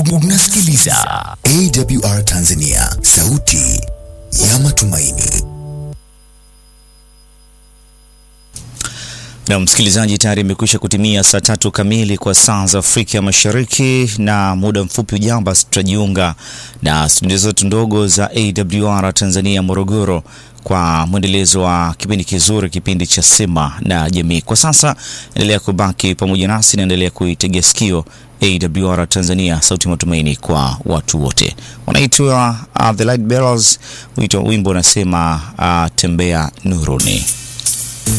Unasikiliza AWR Tanzania, sauti ya matumaini. Na msikilizaji, tayari imekwisha kutimia saa tatu kamili kwa saa za Afrika Mashariki, na muda mfupi ujao basi tutajiunga na studio zetu ndogo za AWR Tanzania Morogoro kwa mwendelezo wa kipindi kizuri, kipindi cha Sema na Jamii. Kwa sasa endelea kubaki pamoja nasi, naendelea kuitegea sikio AWR Tanzania, sauti matumaini kwa watu wote. Wanaitwa uh, The Light Bearers, wimbo unasema uh, tembea nuruni.